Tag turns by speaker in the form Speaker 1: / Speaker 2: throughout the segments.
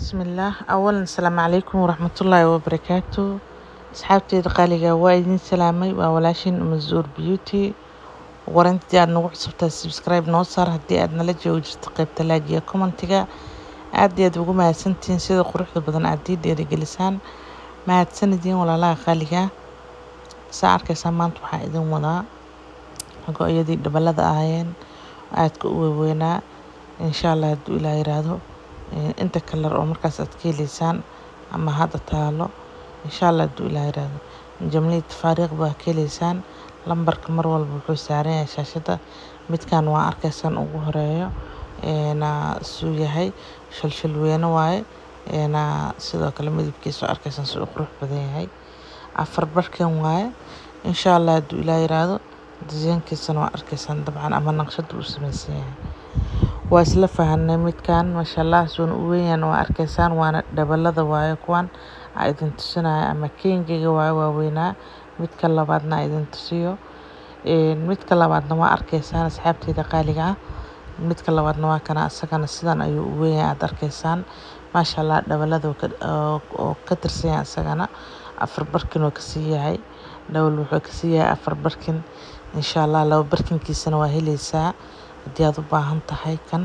Speaker 1: bismillaah awalan asalaamu calaykum waraxmatullaahi wabarakaatu asxaabteeda qaaliga waa idin salaamay waa walaashin mazuur beauty warantii aad nagu cusubtahay subscribe noo saar haddii aad nala joogi jirto qaybta laagiya commentiga aad iyo aad ugu mahadsantihiin sida quruxda badan aad ii dhiirigelisaan mahadsanidin walaalaha qaaliga saa arkaysaan maanta waxaa idin wadaa go-yadii dhabalada ahaayeen aadka u waaweynaa insha allah hadduu ilaa yiraahdo inta kalar oo markaas aad ka heleysaan ama hadda taalo insha allah hadduu ilaa yiraahdo jamlii tafaariiq baa ka heleysaan lambarka mar walba wuxuu saaran yahay shaashada midkan waa arkaysaan ugu horeeyo suu yahay shalshal weyne waaye sidoo kale midabkiisa arkaysaan siduu qurux badan yahay afar barkan waaye insha allah hadduu ilaa yiraahdo disaynkiisana waa arkaysaan dabcan ama naqshada uu samaysan yahay waa isla fahanay midkan maasha allah suuna u weynyahan waa arkaysaan waana dhabalada waaye kuwan aa idin tusinaya ama kengiga waaye waaweynaa midka labaadna aa idin tusiyo midka labaadna waa arkaysaan asxaabteeda qaaliga ah midka labaadna waa kana isagana sidan ayuu u weynyahay aada arkaysaan maasha allah dhabalada oo ka tirsan yahay isagana afar barkin oo kasii yahay dhawal wuxuu kasii yahay afar barkin insha allah laba barkinkiisana waa heleysaa haddii aad u baahan tahay kan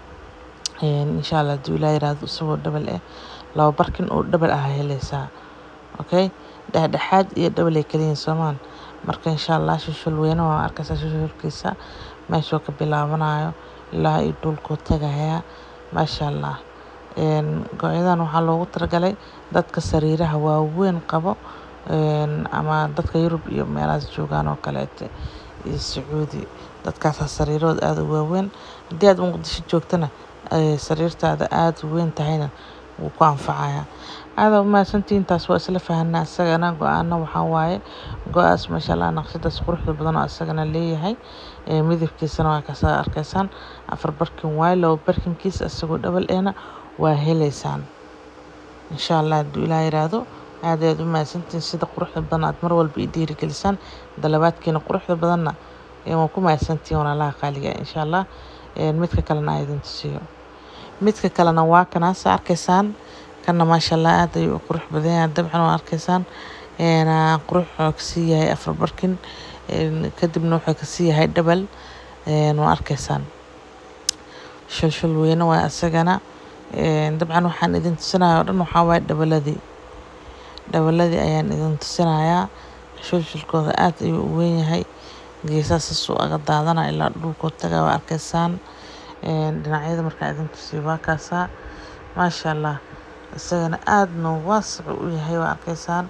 Speaker 1: insha allah hadduu ilaa yiraahdo isagoo dhabal ah laba barkin oo dhabal ah heleysaa okay dhexdhexaad iyo dhabal ay kaliyihin soomaan marka insha allah shushul weyne waa arkaysaa shushulkiisa meeshuu ka bilaabanayo ilaa iyo dhulkuu tagayaa maasha allah go-yadan waxaa loogu talagalay dadka sariiraha waaweyn qabo ama dadka yurub iyo meelahaas joogaan oo kaleete iyo sacuudi dadkaasaa sariirahooda aada u waaweyn haddii aad muqdisho joogtana sariirtaada aada u weyn tahayna wuu ku anfacayaa aada umahadsantihiin taas waa isla fahanaa isagana go-aana waxaa waaye go-aas maasha allah naqshadaas quruxda badan oo isagana leeyahay midabkiisana waa kasaa arkaysaan afar barkin waaye laba barkinkiisa isagoo dhabal eena waa heleysaan insha allah hadduu ilaa yiraahdo aad aad u mahadsantihiin sida quruxda badan aad mar walba i dhiirigelisaan dalabaadkiina quruxda badanna waa ku mahadsantihiin walaalaha qaaliga insha allah midka kalena aa idin tusiyo midka kalena waa kanaasa arkaysaan kana maasha allah aad ayuu u qurux badan yahay dabcan waa arkaysaan qurux wuxuu kasii yahay afar barkin kadibna wuxuu kasii yahay dhabal waa arkaysaan shulshul weyne waa isagana dabcan waxaan idin tusinaya oo dhan waxaa waaye dhabaladii dhabaladii ayaan idin tusinayaa shulshulkooda aad ayuu u weyn yahay geesaha sasuu aga daadana ilaa dhulkoo taga waa arkaysaan dhinacyada markaa idin tusiyo waa kaasaa maasha allah isagana aadna waasacu u yahay waa arkaysaan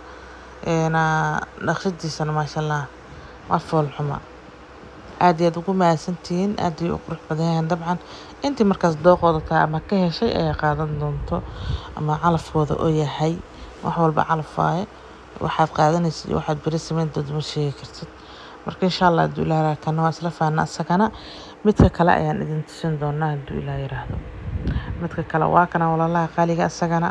Speaker 1: naqshadiisana maasha allah waa foolxuma aad iyo aad ugu mahadsantihiin aad ayuu u qurux badan yahay dabcan intii markaas dooqooda tahay ama ka heshay ayay qaadan doonto ama calafkooda oo yahay wax walba calaf waaye waxaad qaadanaysid iyo waxaad beri samayn doonto ma sheegi kartid marka insha allah hadduu ilaa yiraahdo kana waa isla faana isagana midka kale ayaan idin tusin doonaa hadduu ilaa yiraahdo midka kale waa kana walaalaha qaaliga isagana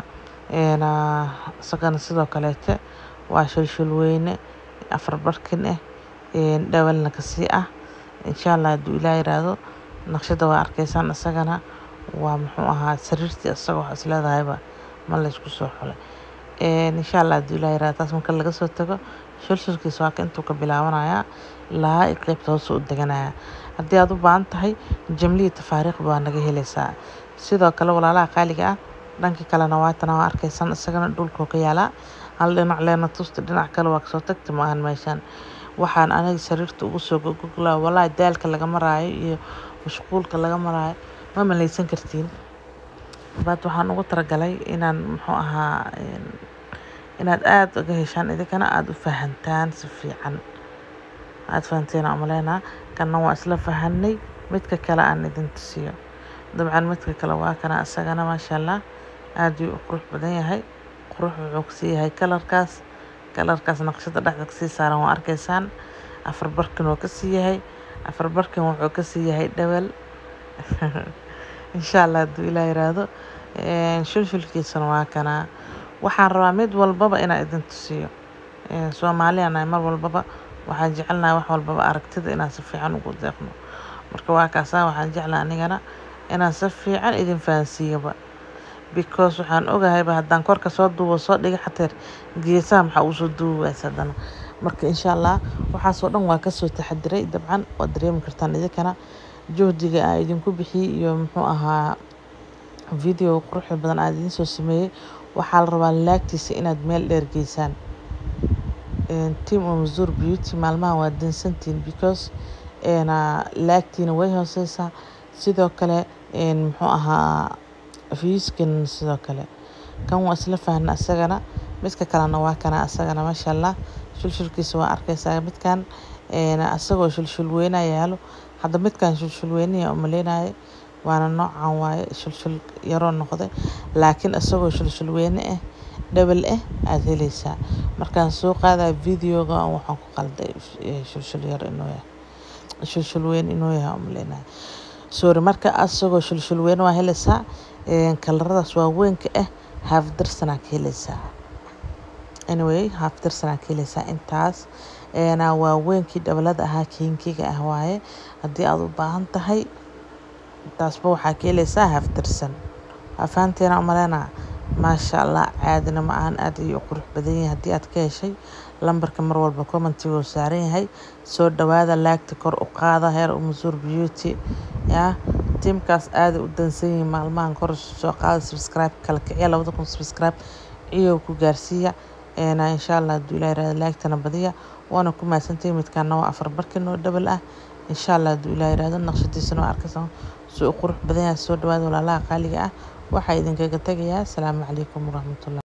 Speaker 1: isagana sidoo kaleete waa shulshul weyne afar barkin ah dhawalna kasii ah insha allah hadduu ilaa yiraahdo naqshada waa arkaysaan isagana waa muxuu ahaa sariirtii isaga wax isleedahayba ma laysku soo xulay insha allah hadduu ilaa yiraahdo taas marka laga soo tago shulshulkiisa waa ka intuu ka bilaabanayaa ilaa i qeybta hoose u deganaya haddii aad u baahan tahay jamliya tafaariiq baa naga heleysaa sidoo kale walaalaha qaaliga ah dhanka kalena waatana waa arkaysaan isagana dhulkoo ka yaalaa hal dhinac leena tusta dhinac kale waa kasoo tagta ma ahan meeshaan waxaan aniga sariirta ugu soo gogoglaa walaahi daalka laga maraayo iyo mashquulka laga maraayo ma malaysan kartiin baad waxaan ugu talagalay inaan muxuu ahaa inaad aada uga heshaan idinkana aada u fahantaan si fiican aada fahanteena umaleynaa kana waa isla fahanay midka kale aan idin tusiyo dabcan midka kale waa kana isagana maasha allah aada ayuu u qurux badan yahay qurux wuxuu kasii yahay kalarkaas kalarkaas naqshada dhexda kasii saaran waa arkaysaan afar barkin oo kasii yahay afar barkin wuxuu kasii yahay dhawal insha allah hadduu ilaa yiraahdo shulshulkiisana waa kanaa waxaan rabaa mid walbaba inaan idin tusiyo soomaaliyana mar walbaba waxaan jecelnahay wax walbaba aragtida inaan si fiican ugu deeqno marka waa kaasaa waxaan jeclaa anigana inaan si fiican idin fahansiiyaba because waxaan ogahayba haddaan korka soo duubo soo dhiga xateer geesaha maxaa uu soo duubi waaysa haddana marka insha allah waxaasoo dhan waa kasoo taxadiray dabcan waad dareemi kartaan idinkana juhdiga aan idinku bixiyey iyo muxuu ahaa video quruxda badan aan idiin soo sameeyey waxaa la rabaa laagtiisa inaad meel dheer geysaan team umazur beauty maalmahan waa dansantiin because laagtiina way hooseysaa sidoo kale muxuu ahaa fiiskan sidoo kale kan waa isla fahna asagana midka kalena waa kana asagana maasha allah shulshulkiisa waa arkaysaa midkan asagoo shulshul weyna yaalo hadda midkan shulshul weynaya umaleynaya waana noocan waaye shulshul yaroo noqday laakiin isagoo shulshul weyne ah dhabal ah aada heleysaa markaan soo qaadaya videoga waxaan ku qalday shulshul yar inuu yahay shulshul weyn inuu yahay umaleynaya sorry marka asagoo shulshul weyne waa heleysaa kalaradaas waaweynka ah haafdarsanaa ka heleysaa anyway haafdarsanaa ka heleysaa intaas waaweynkii dhabalada ahaa kiinkiga ah waaye haddii aada u baahan tahay taasba waxaa ka heleysaa haafdarsan afaanteena umaleyna maasha allah caadina ma ahan aada ayuu qurux badan yahay haddii aad ka heshay lambarka mar walba commentiguu saaran yahay soo dhawaada laagta kor u qaada heer umasuur beauty ya tiimkaas aaday u dansan yihiin maalmahan kor soo qaada subscribe kala kiciya labada kun subscribe iyo ku gaarsiiya insha allah hadduu ilaah yirahdo laagtana badiya waana ku mahadsantahay midkaana waa afar barkin oo dhabal ah insha allah hadduu ilaah yirahdo naqshadiisana waa arkaysa soo qurux badan yahay soo dhawaada walaalaha qaaliga ah waxaa idinkaga tegayaa asalaamu calaykum waraxmatullahi